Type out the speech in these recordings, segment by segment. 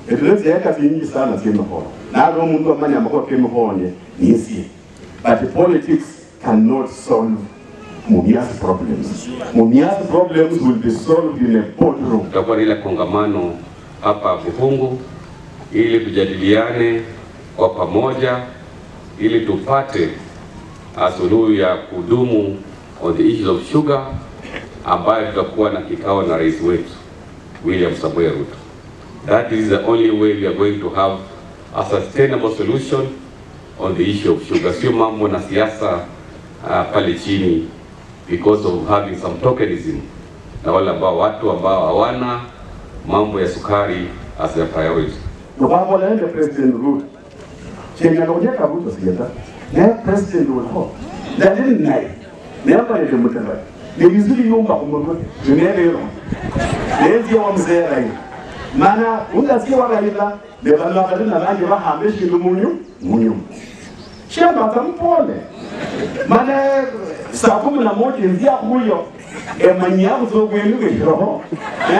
etule zieka zinyingi sana zemihono nalo umuntu amanye amakhono kemihonye nisie but politics cannot solve Mumias problems. Mumias problems will be solved in a boardroom. Tutakuwa na ile kongamano hapa Buhungu ili tujadiliane kwa pamoja ili tupate suluhu ya kudumu on the issues of sugar, ambayo tutakuwa na kikao na rais wetu William Samoei Ruto. That is the only way we are going to have a sustainable solution on the issue of sugar, sio mambo na siasa uh, pale chini because of having some tokenism na wale ambao watu ambao hawana mambo ya sukari as their priority. Nokwabola nende President Ruto. Chenga nokujeka Ruto siyeta. Ne President Ruto. Dalili naye. Ne ambalele mutala. Ne bizuli yumba kumurwe. Tunelero. Lezi wa mzera hii. Mana ungasikia wakaila ne bana kadina nanje bahambe shindu munyu munyu. Shamba kampole. Mana saa kumi na moja nzia huyo emanyi akuzogwenduke roho. Eh?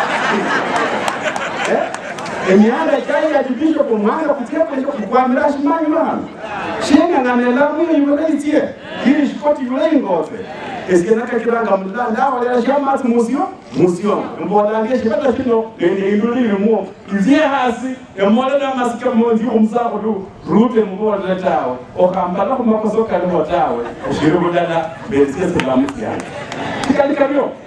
Eh? emyanda kyayira kibisho kumwanga kutyekwenye kukwamira shimanyi bana shing'ang'anela mwiyo yule itie kiri shikoti yule ingofe esikenakakiranga mula ndawalera shamasi musio musio mbolange shibata shino nende indulilimo izie hasi emolela masika monzi kumsako tu rute mbolele tawe okambala kumakoso kaliho tawe shiri budala besie silamusiana tikalikabyo